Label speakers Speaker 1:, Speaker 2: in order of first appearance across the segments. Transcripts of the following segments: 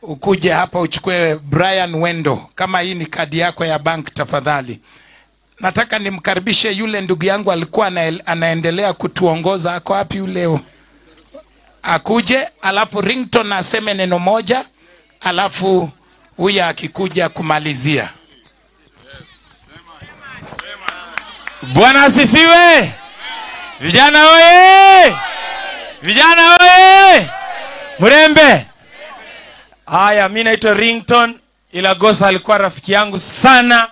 Speaker 1: ukuje hapa uchukue Brian Wendo, kama hii ni kadi yako ya bank tafadhali. Nataka nimkaribishe yule ndugu yangu alikuwa ana, anaendelea kutuongoza. Ako wapi yule? Akuje, alafu Rington aseme neno moja, alafu huyu akikuja kumalizia.
Speaker 2: Bwana asifiwe. Vijana oye! Vijana oye! Mrembe. Haya, mi naitwa Rington Ilagosa, alikuwa rafiki yangu sana.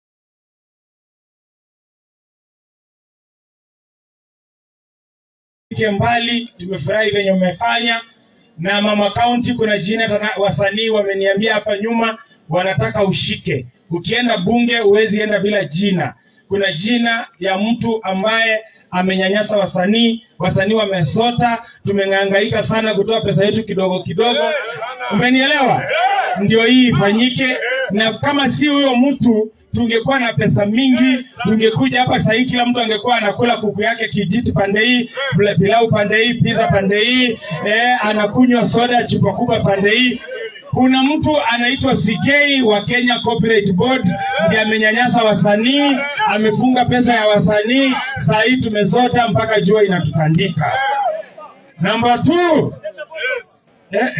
Speaker 3: Fike mbali, tumefurahi venye umefanya na mama kaunti. Kuna jina tana, wasanii wameniambia hapa nyuma wanataka ushike. Ukienda bunge huwezi enda bila jina. Kuna jina ya mtu ambaye amenyanyasa wasanii, wasanii wamesota, tumeng'angaika sana kutoa pesa yetu kidogo kidogo, umenielewa? Ndio hii ifanyike, na kama si huyo mtu tungekuwa na pesa mingi, tungekuja hapa sahii, kila mtu angekuwa anakula kuku yake kijiti pande hii, pila- pilau pande hii, pizza pande hii, eh, anakunywa soda chupa kubwa pande hii. Kuna mtu anaitwa CK wa Kenya Copyright Board ndiye amenyanyasa wasanii, amefunga pesa ya wasanii. Saa hii tumezota mpaka jua inatutandika. Namba two, eh,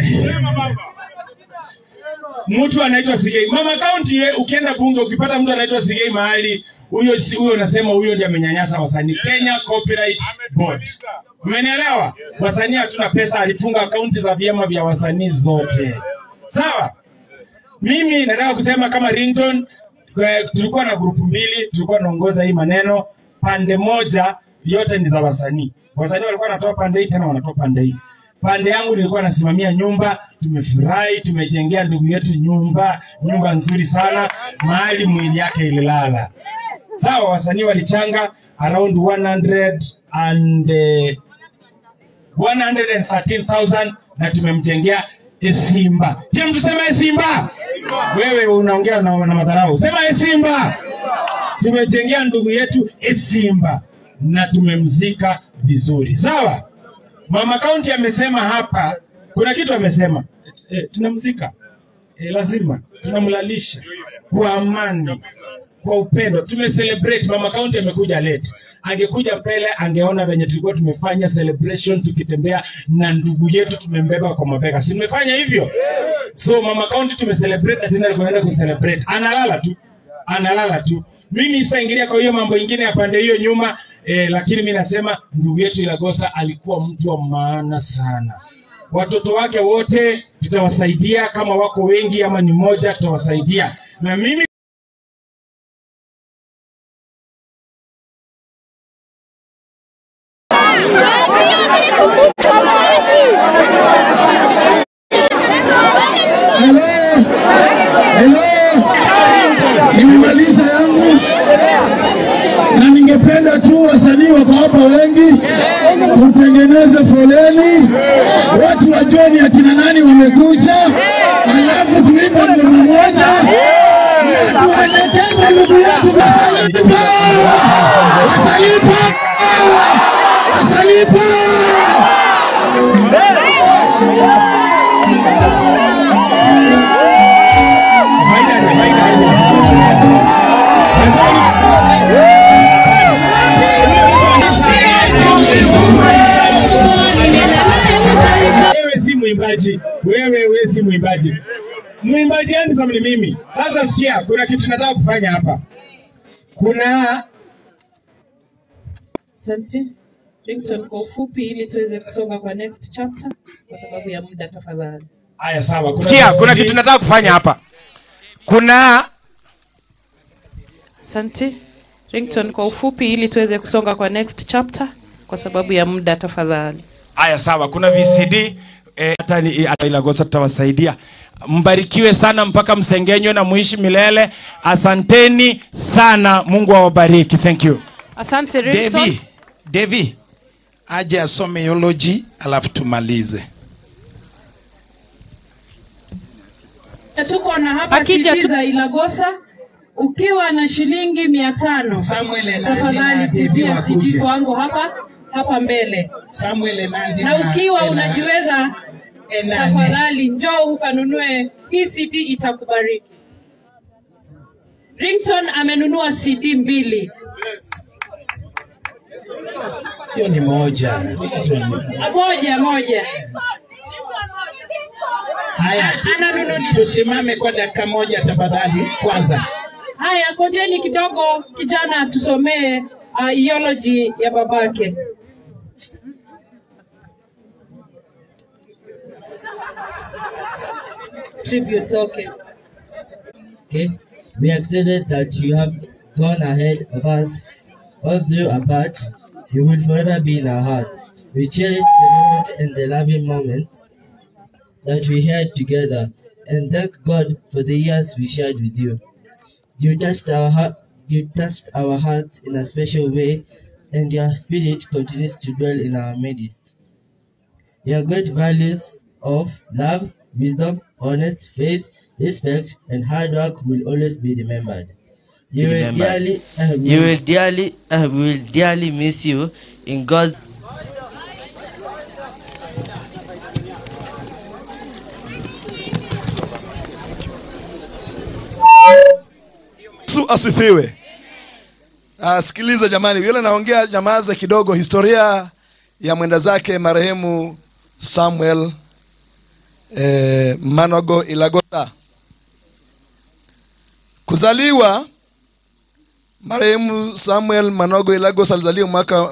Speaker 3: mtu anaitwa Sigei. Mama County ye, ukienda bunge ukipata mtu anaitwa Sigei mahali huyo si- huyo unasema huyo ndiye amenyanyasa wasanii. Kenya Copyright Board. Umenielewa? Wasanii hatuna pesa, alifunga akaunti za vyama vya wasanii zote. Sawa? Mimi nataka kusema kama Rington eh, tulikuwa na grupu mbili, tulikuwa naongoza hii maneno. Pande moja yote ni za wasanii. Wasanii walikuwa wanatoa pande hii tena wanatoa pande hii. Pande yangu nilikuwa nasimamia nyumba, tumefurahi, tumejengea ndugu yetu nyumba, nyumba nzuri sana, mahali mwili yake ililala. Sawa, wasanii walichanga around 100 and eh, 113,000 na tumemjengea Simba. Kila mtu sema "E Simba. Wewe unaongea na, na madharau. Sema "E Simba. Tumejengea ndugu yetu "E Simba na tumemzika vizuri. Sawa? Mama Kaunti amesema hapa, kuna kitu amesema e, tunamzika e, lazima tunamlalisha kwa amani, kwa upendo. Tumecelebrate. Mama Kaunti amekuja late, angekuja mbele angeona venye tulikuwa tumefanya celebration tukitembea na ndugu yetu, tumembeba kwa mabega, si tumefanya hivyo? So Mama Kaunti tumecelebrate na tena tunaenda kucelebrate. Analala tu, analala tu. Mimi sitaingilia kwa hiyo mambo ingine ya pande hiyo nyuma eh, lakini mi nasema ndugu yetu Ilagosa alikuwa mtu wa maana sana. Watoto wake wote tutawasaidia, kama wako wengi ama ni moja, tutawasaidia na mimi
Speaker 4: Hello, hello, nimemaliza yangu na ningependa tu wasanii wako hapa wengi, tutengeneze foleni, watu wajue ni akina nani wamekuja, alafu tuimbe ngoma moja na tuelekeze ndugu yetu Wasalipa, Wasalipa, Wasalipa.
Speaker 3: wewe si mwimbaji, wewe wewe si mwimbaji. Mwimbaji handsome ni mimi. Sasa sikia, kuna kitu nataka kufanya hapa. Kuna
Speaker 5: Asante. Ringtone kwa ufupi ili tuweze kusonga kwa next chapter kwa sababu ya muda tafadhali.
Speaker 3: haya, sawa. Kuna
Speaker 2: Sikia, kuna kitu nataka kufanya hapa. Kuna
Speaker 5: Asante. Ringtone kwa ufupi ili tuweze kusonga kwa next chapter kwa sababu ya muda tafadhali.
Speaker 2: haya, sawa, kuna VCD eh, hata ni- hata Ilagosa tutawasaidia. Mbarikiwe sana mpaka msengenywe na muishi milele. Asanteni sana, Mungu awabariki. Thank you.
Speaker 5: Asante Ringtone.
Speaker 1: Devi, Devi aje asome eulogy alafu tumalize.
Speaker 6: Tuko na hapa
Speaker 5: Akija
Speaker 6: CD
Speaker 5: tu-
Speaker 6: za Ilagosa ukiwa na shilingi mia tano
Speaker 3: Samuel Enandi na
Speaker 6: tafadhali
Speaker 3: Devi
Speaker 6: kujia
Speaker 3: wakuje.
Speaker 6: CD kwangu hapa hapa mbele,
Speaker 3: Samuel Enandi
Speaker 6: na ukiwa unajiweza
Speaker 3: Enane.
Speaker 5: tafadhali njoo ukanunue hii cd itakubariki rington amenunua cd mbili
Speaker 3: hiyo ni moja
Speaker 5: moja moja
Speaker 3: haya
Speaker 5: ananunulia
Speaker 3: tusimame kwa dakika moja tafadhali kwanza
Speaker 5: haya ngojeni kidogo kijana tusomee uh, theology ya babake tributes okay
Speaker 7: Okay, we accepted that you have gone ahead of us. Although apart, you will forever be in our hearts. We cherish the moment and the loving moments that we had together, and thank God for the years we shared with you. You touched our heart. You touched our hearts in a special way, and your spirit continues to dwell in our midst. Your great values of love, wisdom, honest, faith, respect, and hard work will always be remembered. You will
Speaker 8: Remembered.
Speaker 7: dearly, uh,
Speaker 8: You will dearly, uh, we will dearly miss you in God's.
Speaker 9: Yesu asifiwe. Uh, sikiliza jamani, vile naongea nyamaza kidogo. Historia ya mwenda zake marehemu Samuel eh, Manogo Ilagota. Kuzaliwa marehemu Samuel Manogo Ilagos alizaliwa mwaka